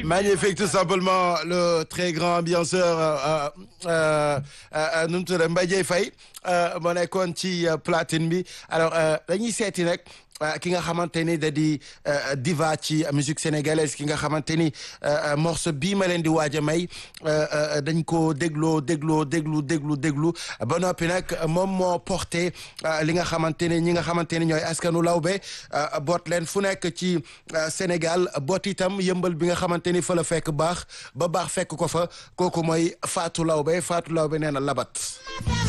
magnifique tout simplement le très grand ambianceur nu mu tudd Mbaye Dieye Faye moo nekkoon ci platine bi alors dañuy seeti nag ki nga xamante ni da di diva ci musique sénégalaise ki nga xamante ni morceau bii ma leen di waaj a may dañ ko dégloo dégloo déglu déglu déglu ba noppi nag moom moo porté li nga xamante ni ñi nga xamante ni ñooy askanu lawbe boot leen fu nekk ci Sénégal boot itam yëmbal bi nga xamante ni fa la fekk baax ba baax fekk ko fa kooku mooy Fatou Lawbe Fatou Lawbe nee na labat